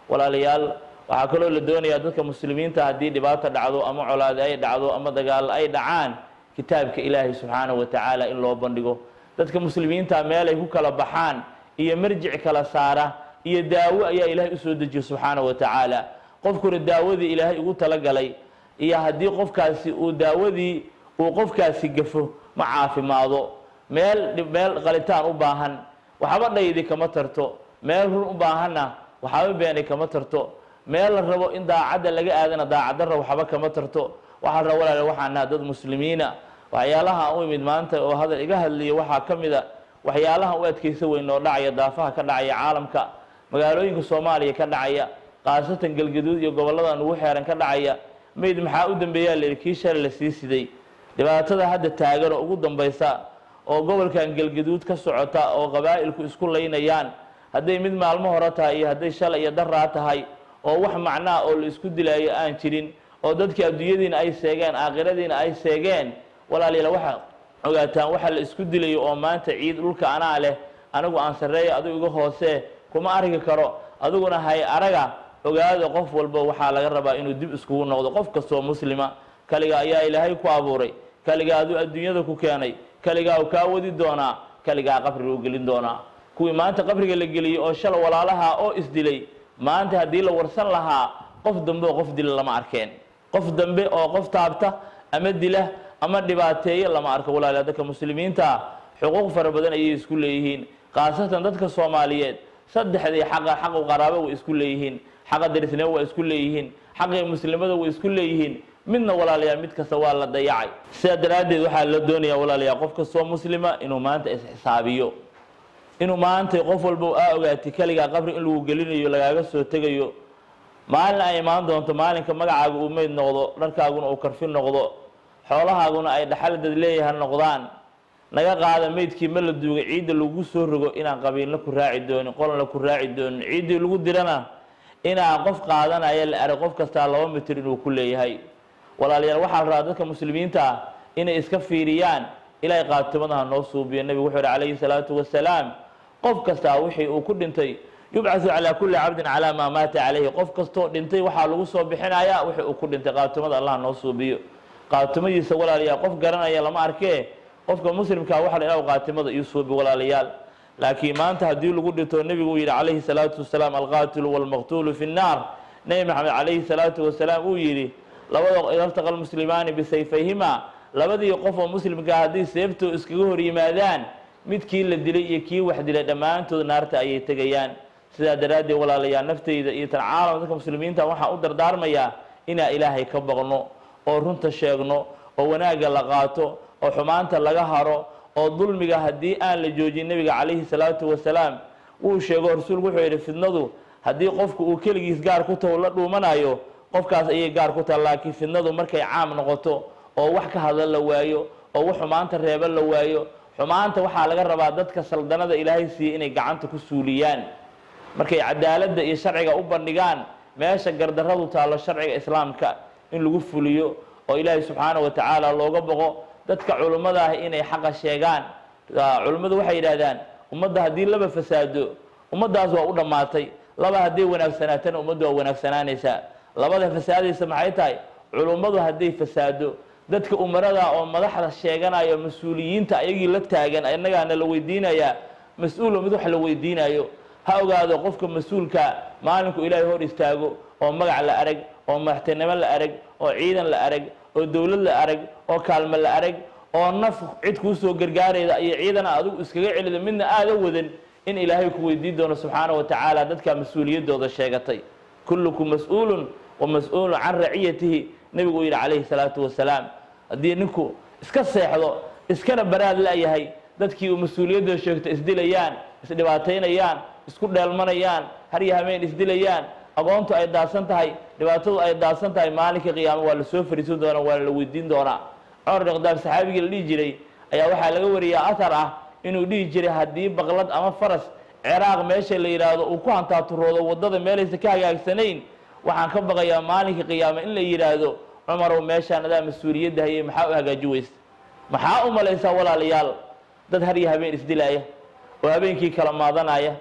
walaalayaal waxaa kaloo la doonayaa dadka muslimiinta haddii dhibaata dhacdo ama colaade ay dhacdo ama dagaal ay dhacaan kitaabka ilaahay subxaanahu wa tacaala in loo bandhigo dadka muslimiinta meel ay ku kala baxaan iyo marjic kala saara iyo daawo ayaa ilaahay usoo dejiye subxaanahu wa tacaala qofkuna daawadii ilaahay ugu talagalay iyo haddii qofkaasi uu daawadii uu qofkaasi gafo ma caafimaado meel meel qalitaan u baahan waxba dhaydi kama tarto meel run u baahanna waxba beeni kama tarto meel la rabo in daacadda laga aadana daacaddarra waxba kama tarto waxaa raba walaale waxaan naha dad muslimiina waxyaalaha aan u imid maanta oo hadal iga hadliya waxaa ka mid a waxyaalahan u adkaysa weyn oo dhacaya daafaha ka dhacaya caalamka magaalooyinka soomaaliya ka dhacaya khaasatan galgaduud iyo gobollada nugu xeeran ka dhacaya mayd maxaa u dambeeyaa la yidhi kii shalay la sii siday dhibaatada hadda taagan oo ugu dambaysa oo gobolkan galgaduud ka socota oo qabaa'ilku isku laynayaan hadday mid maalmo hore tahay iyo hadday shalay iyo daraa tahay oo wax macnaa oo la isku dilaayo aan jirin oo dadkii adduunyadiina ay seegeen aakhiradiina ay seegeen walaalayaal waxa ogaataan waxa la isku dilayo oo maanta ciid dhulka anaa leh anigu aan sarreeya adigu iga hoose kuma arki karo adiguna hay araga ogaada qof walba waxaa laga rabaa inuu dib iskugu noqdo qof kastoo muslima kaliga ayaa ilaahay ku abuuray kaligaa aduu adduunyada ku keenay kaligaa kaa wadi doonaa kaligaa qabriga u gelin doonaa kuwii maanta qabriga la geliyey oo shala walaalaha oo isdilay maanta haddii la warsan lahaa qof dambe oo qof dila lama arkeen qof dambe oo qof taabta ama dila ama dhibaateeya lama arko walaala dadka muslimiinta xuquuq fara badan ayay isku leeyihiin khaasatan dadka soomaaliyeed saddexdii xaqa xaqu qaraabo way isku leeyihiin xaqa darisnimo waa isku leeyihiin xaqii muslimada way isku leeyihiin midna walaalayaal mid kasta waa la dayacay sidaa daraaddeed waxaa la doonayaa walaalayaal qof kastoo muslima inuu maanta isxisaabiyo inuu maanta qof walba aa ogaatay keligaa qabri in lagu gelinayo lagaaga soo tegayo maalin ay imaan doonto maalinka magacaaga uu meyd noqdo dharkaaguna uu karfi noqdo xoolahaaguna ay dhaxaldad leeyaha noqdaan naga qaada meydkii ma la duugay ciidda lagu soo rogo inaan qabiilna ku raaci doonin qolna ku raaci doonin ciiddii lagu dirana inaan qof qaadanaya la arag qof kastaa laba mitir inuu ku leeyahay walaalayaal waxaa la rabaa dadka muslimiinta ah inay iska fiiriyaan ilaahay qaatimadaha noo suubiyo nebigu wuxuu ihi calayhi salaatu wasalaam qof kastaa wixii uu ku dhintay yubcasu calaa kulli cabdin calaa maa maata calayhi qof kastoo dhintay waxaa lagu soo bixinaya wixii uu ku dhintay qaatimada allah noo suubiyo qaatimadiisa walaalayaal qof garanaya lama arkee qofka muslimkaa waxa la ilah qaatimada ii suubi walaalayaal laakiin maanta haddii lagu dhinto nebigu uu yidhi calayhi salaatu wasalaam alqaatilu walmaqtuulu fi nnaar nebi maxamed calayhi salaatu wasalaam uu yidhi labada iltaqa lmuslimaani bisayfayhima labadii qof oo muslimkaa haddii seeftoo iskaga hor yimaadaan midkii la dilay iyo kii wax dilay dhammaantood naarta ayay tegayaan sidaa daraaddeed walaalayaal nafteyda iyo tan caalam dadka muslimiinta waxaan u dardaarmayaa inaan ilaahay ka baqno oo runta sheegno oo wanaagga la qaato oo xumaanta laga haro oo dulmiga haddii aan la joojin nebiga calayhi salaatu wasalaam wuu sheego rasuulku wuxuu yidhi fidnadu haddii qofku uu keligiis gaar ku taho la dhuumanayo qofkaas ayay gaar ku taha laakiin fidnadu markay caam noqoto oo wax ka hadla la waayo oo wax xumaanta reeba la waayo xumaanta waxaa laga rabaa dadka saldanada ilaahay siiyey inay gacanta ku suuliyaan markay cadaaladda iyo sharciga u bandhigaan meesha gardarradu taallo sharciga islaamka in lagu fuliyo oo ilaahay subxaana wa tacaala looga boqo dadka culummada ah inay xaqa sheegaan culimmadu waxay yidhahdaan ummadda haddii laba fasaado ummaddaas waa u dhammaatay laba hadday wanaagsanaatana ummaddu waa wanaagsanaanaysaa labada fasaadaysa maxay tahay culummadu hadday fasaado dadka umarada oo madaxda sheeganayo mas-uuliyiinta ayagii la taagan innagaana la weydiinayaa mas-uul mid wax la weydiinayo ha ogaado qofka mas-uulka maalinku ilaahay hor istaago oo magac la arag oo madaxtinimo la arag oo ciidan la arag oo dowlad la arag oo kaalmo la arag oo naf cid kuu soo gargaarayda iyo ciidana adigu iskaga celido midna aada wadan in ilaahay ku weydiin doono subxaana wa tacaala dadka mas-uuliyaddooda sheegatay kullukum mas-uulun wa mas-uulun can raciyatihi nebigu uu yidhi calayhi salaatu wasalaam haddii ninku iska seexdo iskana baraad la-yahay dadkii uu mas-uuliyaddooda sheegto isdilayaan isdhibaataynayaan isku dheelmanayaan harya hameen isdilayaan aqoontu ay daadsan tahay dhibaatadu ay daadsan tahay maalinka qiyaamo waa la soo fariisan doonaa waana la weydiin doonaa cumar bin khadaab saxaabigii la dhihi jiray ayaa waxaa laga wariyaa athar ah inuu dhihi jiray haddii baqlad ama faras ciraaq meesha la yidhaahdo uu ku hantaaturoodo waddada meelaysa ka hagaagsanayn waxaan ka baqayaa maalinka qiyaamo in la yidhaahdo cumarow meeshaan adaa mas-uuliyadda hayay maxaa u hagaaji weysa maxaa u malaysaa walaalayaal dad harya habeen isdilaaya oo habeenkii kala maadanaya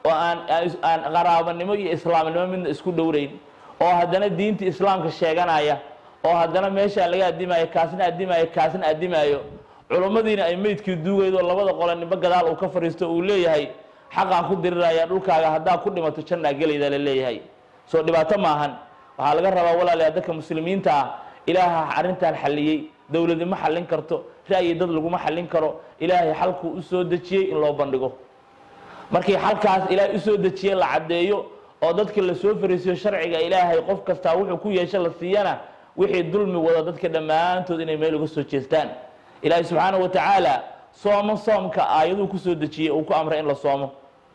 oo aan aan qaraabanimo iyo islaamnimo midna isku dhowrayn oo haddana diinta islaamka sheeganaya oo haddana meeshaa laga addimayo kaasna addimayo kaasna addimaayo culummadiina ay meydkii duugaydo labada qole nimba gadaal uu ka fadhiisto uu leeyahay xaqaan ku diriraya dhulkaaga haddaa ku dhimato jannaa gelayda la leeyahay soo dhibaato maahan waxaa laga rabaa walaalayaa dadka muslimiinta ah ilaaha arrintan xalliyey dowladi ma xallin karto ra'yi dad laguma xallin karo ilaahay xalkuu u soo dejiyey in loo bandhigo markii xalkaas ilaahay usoo dejiyey la caddeeyo oo dadka la soo fariisiyo sharciga ilaahay qof kastaa wuxuu ku yeesho la siiyana wixii dulmi wada dadka dhammaantood inay meel uga soo jeestaan ilaahay subxaanahu wa tacaala soomo soomka aayaduu kusoo dejiyey uu ku amray in la soomo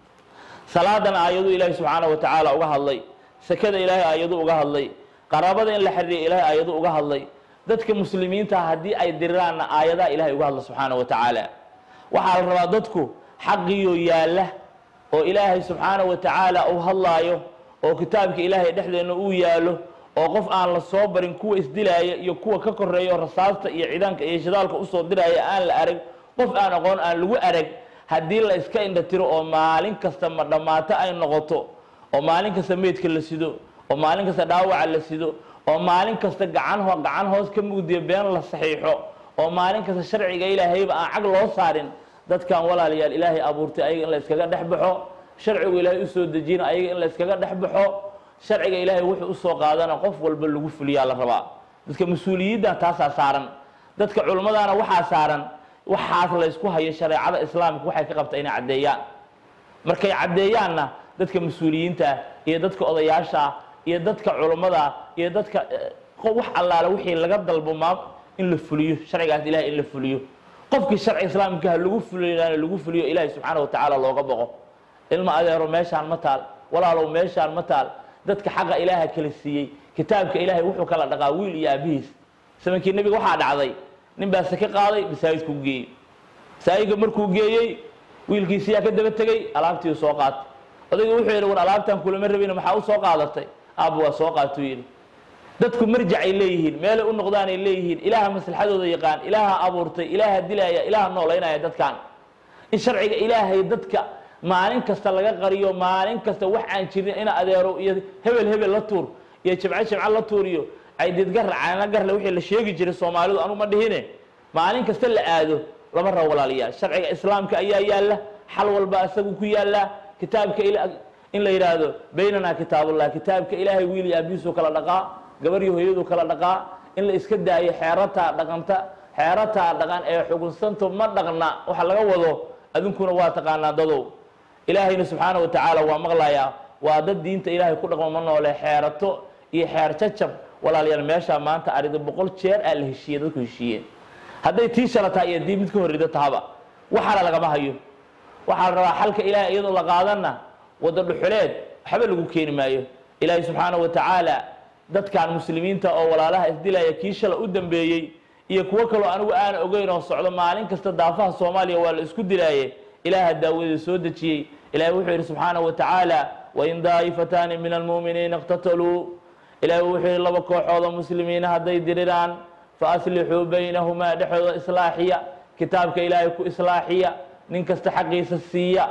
salaadan aayaduu ilaahay subxaanahu wa tacaala uga hadlay sakada ilaahay aayaduu uga hadlay qaraabada in la xiriiriya ilaahay aayaduu uga hadlay dadka muslimiinta haddii ay diriraanna aayadaha ilahay uga hadla subxaanahu wa tacaala waxaa la rabaa dadku xaqiyo yaalla oo ilaahay subxaanahu wa tacaala uu hadlaayo oo kitaabka ilaahay dhexdeenna uu yaalo oo qof aan la soo barin kuwa isdilaaya iyo kuwa ka koreeya oo rasaasta iyo ciidaanka iyo shidaalka usoo diraya aan la arag qof aan aqoon aan lagu arag haddii la iska indhatiro oo maalin kasta ma dhammaato ay noqoto oo maalin kasta meydka la sido oo maalin kasta dhaawaca la sido oo maalin kasta gacan ho gacan hoos ka mugdiyo been la saxiixo oo maalin kasta sharciga ilaahayba aan cag loo saarin dadkan walaalayaal ilaahay abuurtay ayaga in la iskaga dhex baxo sharcigu ilaahay usoo dejina ayaga in la iskaga dhex baxo sharciga ilaahay wuxuu usoo qaadana qof walba lagu fuliyaa la rabaa dadka mas-uuliyaddan taasaa saaran dadka culimmadaana waxaa saaran waxaas laysku hayo shareecada islaamka waxay ka qabta inay caddeeyaan markay caddeeyaanna dadka mas-uuliyiinta iyo dadka odayaasha iyo dadka culummada iyo dadka wax allaale wixii laga dalbo maa in la fuliyo sharcigaas ilahay in la fuliyo qofkii sharci islaamka ha lagu fuliyaana lagu fuliyo ilaahay subxaana wa tacaala looga boqo ilma adeero meeshaan ma taal walaalow meeshaan ma taal dadka xaqa ilaaha kala siiyey kitaabka ilaahay wuxuu kala dhaqaa wiil iyo aabihiis samankii nebiga waxaa dhacday nin baa sake qaaday masaajidkuu geeyey masaajidka markuu geeyey wiilkiisiyaa ka daba tegey alaabtii soo qaatay odayga wuxuu yidhi war alaabtaan kulama rabin maxaa u soo qaadatay aabba waa soo qaatuu yidhi dadku marjacay leeyihiin meelay u noqdaanay leeyihiin ilaaha maslaxadooda yaqaan ilaaha abuurtay ilaaha dilaya ilaaha noolaynaya dadkan in sharciga ilaahay dadka maalin kasta laga qariyo maalin kasta wax aan jirin ina adeero iyo hebel hebel la tuur iyo jimco jimco la tuur iyo caydidgarra caana garle wixii la sheegi jiray soomaalidu anu ma dhihine maalin kasta la aado lama rabo walaalayaal sharciga islaamka ayaa yaalla xal walba isagu ku yaallaa kitaabka in la yidhaahdo baynanaa kitaabullah kitaabka ilaahay wiil iyo aabihiisuu kala dhaqaa gabar iyo hooyadu kala dhaqaa in la iska daayo xeerataa dhaqanta xeerataa dhaqan ee xugunsanto ma dhaqna waxa laga wado adinkuna waa taqaanaa dadow ilaahayna subxaana wa tacaala waa maqlayaa waa dad diinta ilaahay ku dhaqmo ma noole xeerato iyo xeer jacab walaalayaal meeshaa maanta arida boqol jeer aa la heshiiye dadku heshiiyeen hadday tii shalataa iyo dii mid ka horrida tahaba waxaana lagama hayo waxaa la rabaa xalka ilaahay iyadoo la qaadanna waddo dhuxuleed waxba lagu keeni maayo ilaahay subxaana wa tacaala dadkan muslimiinta oo walaalaha isdilaya kii shala u dambeeyey iyo kuwo kaloo anigu aana ogeyn oo socdo maalin kasta daafaha soomaaliya waa la isku dilaaye ilaaha daawadii soo dejiyey ilahay wuxuu yidhi subxaanaه wa tacaala wain daa'ifataani min almu'miniina اqtataluu ilahay wuxuu yidhi laba kooxooda muslimiina hadday diriraan faaslixuu baynahumaa dhexdooda islaaxiya kitaabka ilaahay ku islaaxiya nin kasta xaqiisa siiya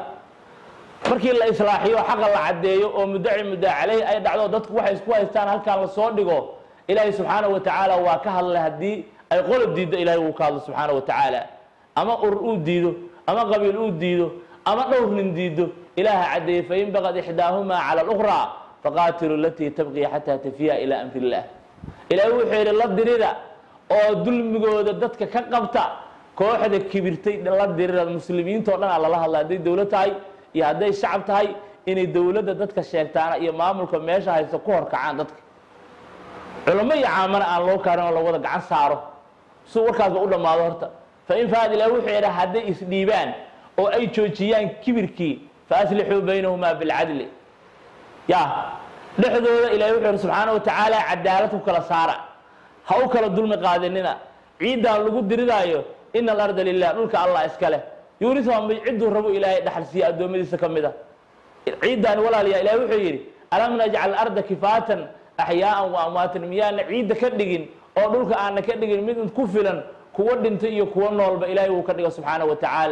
markii la islaaxiyo xaqa la caddeeyo oo muddaci muddaa caleyhi ay dhacdo dadku waxay isku haystaan halkaan lasoo dhigo ilaahay subxaanaه wa tacaala waa ka hadlay haddii ay qolob diiddo ilahay wuu ka hadlo subxaanaه wa tacaala ama urur uu diido ama qabiil uu diido ama dhowr nin diido ilaaha caddeeyey fain baqad ixdaahumaa cala اlأkhraa faqaatilu latii tabqi xataa tafiya ilaa amri illah ilaahay wuxuu yidhi la dirida oo dulmigooda dadka ka qabta kooxda kibirtay la dirida muslimiinta o dhan aa lala hadla hadday dowlad tahay iyo hadday shacab tahay inay dowladda dadka sheegtaana iyo maamulka meesha haysta ku horkacaan dadka culamo iyo caamana aan loo kaarin oo la wada gacan saaro si warkaasba u dhammaado horta fain faad ilah wuxuu yidhi hadday isdhiibaan oo ay joojiyaan kibirkii faaslixuu baynahumaa bilcadli ya dhexdooda ilahay wuxuu yihi subxaana wa tacaala cadaalad ku kala saara ha u kala dulmi qaadinina ciiddaan lagu diridaayo ina alarda lilah dhulka allah iska leh yuurisuha mid cidduu rabo ilaahay dhaxal siiya addoommadiisa ka mid a ciiddaani walaalayaa ilahay wuxuu yidhi alam najcal arda kifaatan axyaaan wa amwaatan miyaana ciidda ka dhigin oo dhulka aana ka dhigin mid ku filan kuwa dhintay iyo kuwa noolba ilaahay wuu ka dhiga subxaana wa tacaala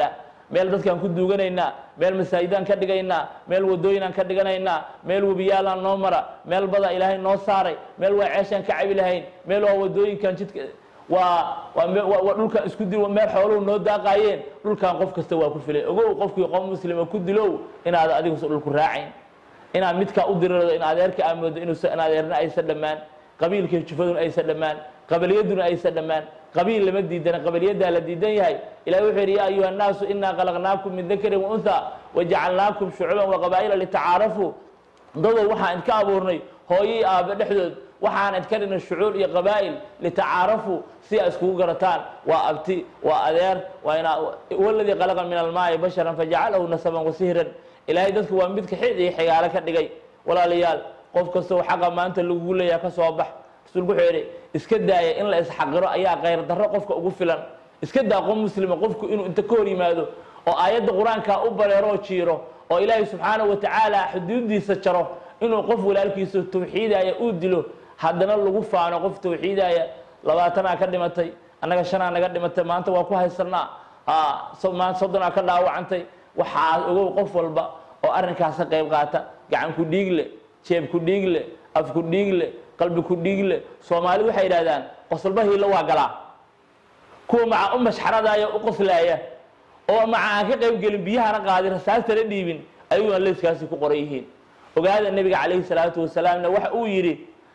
meel dadkaan ku duuganaynaa meel masaajidaan ka dhigaynaa meel wadooyinaan ka dhiganaynaa meel webiyaalaan noo mara meel bada ilaahay noo saaray meel waa ceeshaan ka cabi lahayn meel waa wadooyinkan jidka waa waa me- waa- waa dhulkaan isku dil meel xooluhu noo daaqaayeen dhulkaan qof kasta waa ku filay ogow qofkii qof muslima ku dilow inaad adigu dhulku raacayn inaad midkaa u dirirdo in adeerka aa moodo inuusa in adeerna aysan dhammaan qabiilka jufaduna aysan dhammaan qabaliyaduna aysan dhammaan qabiil lama diidana qabaliyaddaa la diidan yahay ilahi wuxuu yidhi yaa ayuha annaasu inaa khalaqnaakum min dakarin wa unha wajacalnaakum shucuuban waqabaa'ila litacaarafuu dadow waxaan idinka abuurnay hooyo iyo aabe dhexdood waxaan idinka dhignay shucuur iyo qabaa'il litacaarafuu si aa iskugu garataan waa abti waa adeer waa inaa waladii khalaqa min almaai basharan fajacalahu nasaban wasihran ilaahay dadku waa midka xid iyo xigaalo ka dhigay walaalayaal qof kastoo xaqa maanta lagugu leeyaha ka soo bax rasuulku wuxuu yidhi iska daaya in la isxaqiro ayaa khayr darro qofka ugu filan iska daa qof muslima qofku inuu inta ka hor yimaado oo aayadda qur-aanka u bareeroo jiiro oo ilaahay subxaanahu wa tacaala xuduudiisa jaro inuu qof walaalkiisa tawxiidaya uu dilo haddana lagu faano qof tawxiidaya labaatanaa ka dhimatay annaga shanaa naga dhimatay maanta waa ku haysanaa aa so- maanta soddonaa ka dhaawacantay waxaa ogow qof walba oo arrinkaas ka qayb qaata gacan ku dhiig le jeeb ku dhiig le af ku dhiig le qalbi ku dhiig le soomaalidu waxay yidhahdaan qosolba hiilo waa galaa kuwa maca u mashxaradaya u qoslaaya oo maca aan ka qayb gelin biyahana qaadin rasaastana dhiibin ayaguna leyskaasi ku qoran yihiin ogaada nebiga calayhi salaatu wasalaamna waxa uu yidhi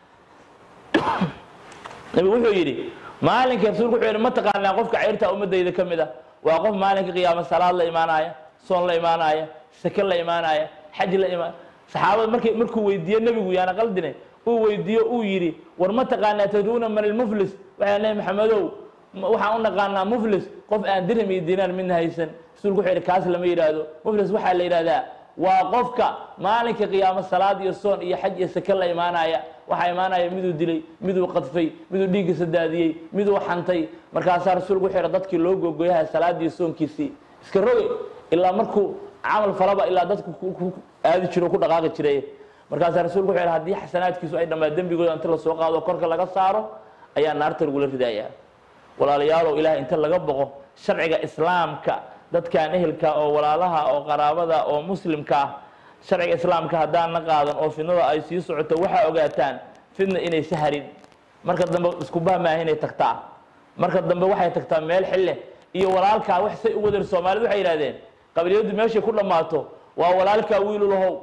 nabigu wuxuu yidhi maalinka rasuulku wuxuu yidhi ma taqaanaa qofka ceyrta ummadayda ka mid a waa qof maalinka qiyaama salaad la imaanaya soon la imaanaya sake la imaanaya xaj la imaan saxaabada markay markuu weydiiye nebigu yaana qaldine uu weydiiyo uu yidhi war ma taqaanaa tadruuna man ilmuflis waxaa nebi maxamedow ma- waxaan u naqaanaa muflis qof aan dirham iyo diinaar midna haysan rasuulku wuxuu yidhi kaas lama yidhaahdo muflis waxaa la yidhahdaa waa qofka maalinka qiyaamo salaad iyo soon iyo xaj iyo sake la imaanaya waxaa imaanaya miduu dilay miduu qadfay miduu dhiiggiisa daadiyey miduu xantay markaasaa rasuulku wuxuu yidhi dadkii loo gogoyaha salaadii soonkiisii iska roge ilaa markuu camal falaba ilaa dadku ku- ku aadi jiro ku dhaqaaqi jiray markaasaa rasuulku wuxuu yidhi haddii xasanaadkiisu ay dhammaa dembigooda inta lasoo qaado korka laga saaro ayaa naarta lagula ridayaa walaalayaalow ilaah inta laga boqo sharciga islaamka dadkan ehelka oo walaalaha oo qaraabada oo muslimka ah sharciga islaamka haddaan na qaadan oo fidnada ay sii socoto waxaa ogaataan fidna inaysa harin marka dambe isku bahmaaha inay tagtaa marka dambe waxay tagtaa meel xille iyo walaalkaa wax say u wadar soomaalidu waxay yidhahdeen qabiiliyadu meeshay ku dhammaato waa walaalkaa wiilulahow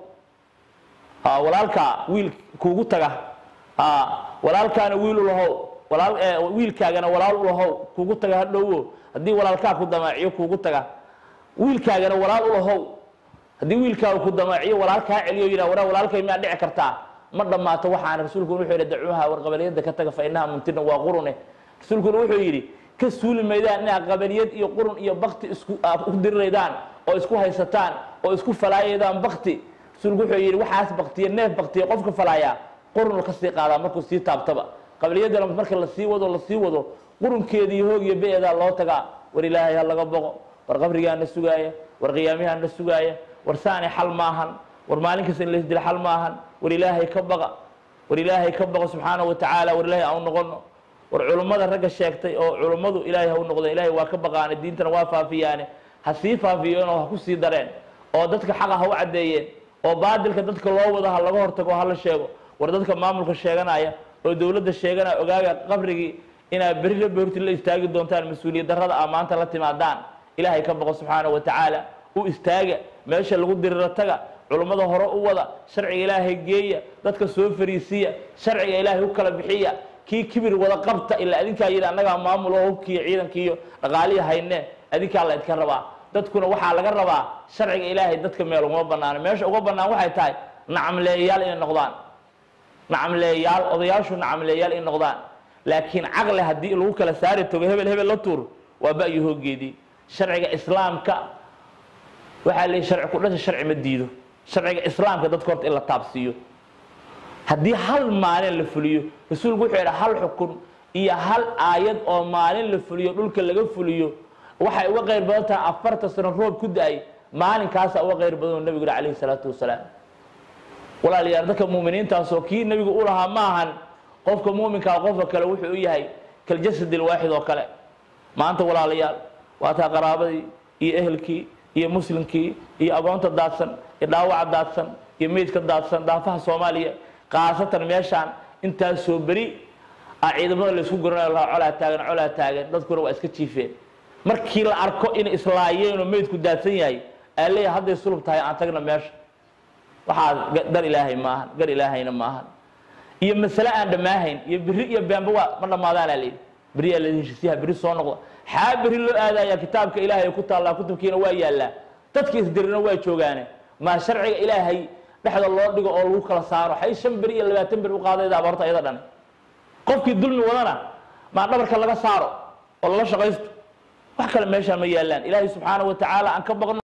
ha walaalkaa wiil kuugu taga ha walaalkaana wiilulahow walaal eh, wiilkaagana walaal ulahow kuugu taga hadhowo haddii walaalkaa ku damaaciyo kuugu taga wiilkaagana walaal ulahow haddii wiilkaaga ku damaaciyo walaalkaa celiyo yidhah waraa walaalkay miyaa dhici kartaa ma dhammaato waxaana rasuulkuna wuxuu yidhi dacuuha war qabaliyadda ka taga fa inaha muntina waa qurune rasuulkuna wuxuu yidhi ka suuli maydaan inaad qabaliyad iyo qurun iyo bakti isku aad ku diriraydaan oo isku haysataan oo isku falaayaydaan bakti rasuulku wuxuu yidhi waxaas baktiye neef baktiye qofka falaayaa qurun ka sii qaadaa markuu sii taabtaba qabaliyadana marka lasii wado lasii wado qurunkeeda iyo hoog iyo be-eedaa loo tagaa war ilaahay ha laga boqo war qabrigaana sugaaya war qiyaamihaana sugaaya war saani xal maahan war maalin kasta in laysdila xal maahan war ilaahay ka baqa war ilaahay ka baqa subxaana wa tacaala war ilaahay aan u noqono war culummada ragga sheegtay oo culummadu ilaahay ha u noqdeen ilaahay waa ka baqaane diintana waa faafiyaane ha sii faafiyeen oo ha ku sii dareen oo dadka xaqa ha u caddeeyeen oo baadilka dadka loo wado ha laga hortago ha la sheego war dadka maamulka sheeganaya oo dowladda sheeganaya ogaaga qabrigii inaad berri rabbi horti la istaagi doontaan mas-uuliyad darrada aa maanta la timaadaan ilaahay ka baqo subxaana wa tacaala u istaaga meesha lagu diriro taga culummada hore u wada sharciga ilaahay geeya dadka soo fariisiya sharciga ilaahay u kala bixiya kii kibir wada qabta ilaa adinkaa yidhi annagaa maamul oo hubkiiyo ciidankiiyo dhaqaalihi hayne adinkaa la idka rabaa dadkuna waxaa laga rabaa sharciga ilaahay dadka meel uguma banaano meesha uga bannaan waxay tahay nacamleeyayaal inay noqdaan nacamleeyaal odayaashu nacamleeyaal inay noqdaan laakiin caqli haddii lagu kala saari tago hebel hebel la tuur waa ba-yo hoogeedii sharciga islaamka waxaa leeyahy sharci ku dhasha sharci ma diido sharciga islaamka dadka horta in la taabsiiyo haddii hal maalin la fuliyo rasuulku wuxuu yidhi hal xukun iyo hal aayad oo maalin la fuliyo dhulka laga fuliyo waxay uga qayr badan tahay afarta sano roob ku da-ay maalinkaasa uga qayr badan oo nebigu yihi calayhi salaatu wasalaam walaalayaal dadka muuminiintaasoo kii nebigu u lahaa ma ahan qofka muuminkaa qofka kale wuxuu u yahay kaljasad ilwaaxid oo kale maanta walaalayaal waa taa qaraabadii iyo ehelkii iyo muslimkii iyo agoonta daadsan iyo dhaawaca daadsan iyo meydka daadsan daafaha soomaaliya khaasatan meeshaan intaasoo beri a ciidamada laysku goranayo lahaa colaa taagan colaa taagan dadkuna waa iska jiifeen markii la arko inay islaayeen oo meydku daadsan yahay aa leeyahay hadday sulub tahay aan tagna meesha waxaa gar ilaahay maahan gar ilaahayna maahan iyo masale aan dhammaahayn iyo beri iyo beenba waa ma dhammaadaanaa layidhi beriyaa la heshisiyaha beri soo noqda xaa beri loo aadaya kitaabka ilaahay ku taallaa kutubkiina waa yaallaa dadka isdirina waa joogaane maa sharciga ilaahay dhexda loo dhigo oo lagu kala saaro xay shan beri iyo labaatan beri u qaadayda abaarta ayada dhan qofkii dulmi wadana maa dhabarka laga saaro oo lala shaqaysto wax kale meeshaan ma yaallaan ilaahay subxaana wa tacaala aan ka baqno